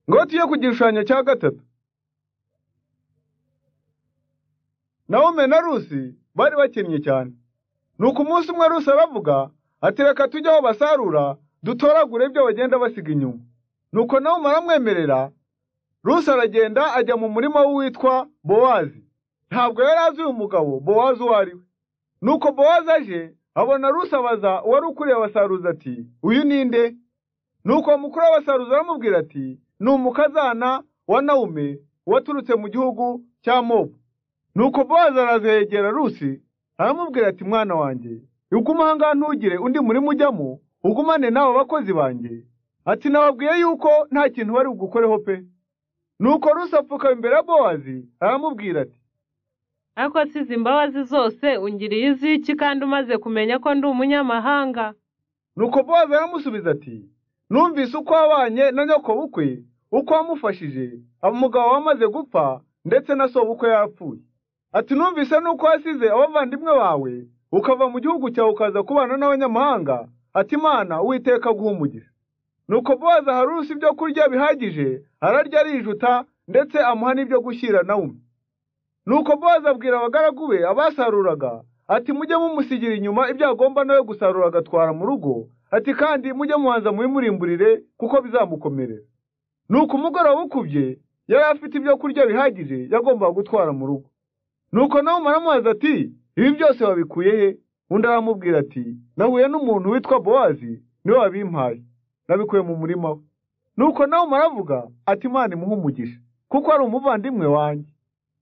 ingoti yo ku gishushanyo cya gatatu naho na rusi bari bakinnye cyane nuko umunsi umwe rusi aravuga ati reka tujye aho basarura dutoragure ibyo bagenda basiga inyuma nuko nawe maramwemerera rusi aragenda ajya mu murima w'uwitwa bowazi ntabwo yari azi uyu mugabo bowazi uwo ari we nuko bowazi aje abona rusi abaza uwari ukuriye abasaruzi ati uyu ni nde nuko uwo mukuru w'abasaruzi aramubwira ati ni umukazana wa nawume waturutse mu gihugu cya mobu nuko bowazi arazegera rusi aramubwira ati mwana wanjye uguma ahangaha ntugire undi murimo ujyamo ugumane n'abo bakozi banjye ati nababwiye yuko nta kintu bari bugukoreho pe nuko rusi apfuka imbere ya bowazi aramubwira ati ariko asize imbabazi zose ungiriye iziki kandi umaze kumenya ko ndi umunyamahanga nuko bowazi aramusubiza ati numvise uko wabanye na nyokobukwe uko wamufashije umugabo wamaze gupfa ndetse na sobukwe yapfuye ati numvise nuko wasize abavandimwe bawe ukava mu gihugu cyawe ukaza kubana n'abanyamahanga ati imana uwiteka umugisha nuko bowazi aha rusi ibyo kurya bihagije ararya arijuta ndetse amuha n'ibyo gushyira nawe nuko bowazi abwira abagaragu be abasaruraga ati mujye mumusigira inyuma ibyo agomba nawe gusarura agatwara mu rugo ati kandi mujye mubanza mubimurimburire kuko bizamukomerera nuko umugoroba ukubye yari afite ibyo kurya bihagije yagombaga gutwara mu rugo nuko nawe umaramubaza ati ibi byose wabikuye he undi aramubwira ati nahuye n'umuntu witwa bowazi niwe wabimpaye nabikuye mu murima we nuko nawe umaravuga ati imana imuhe umugisha kuko ari umuvandimwe wanjye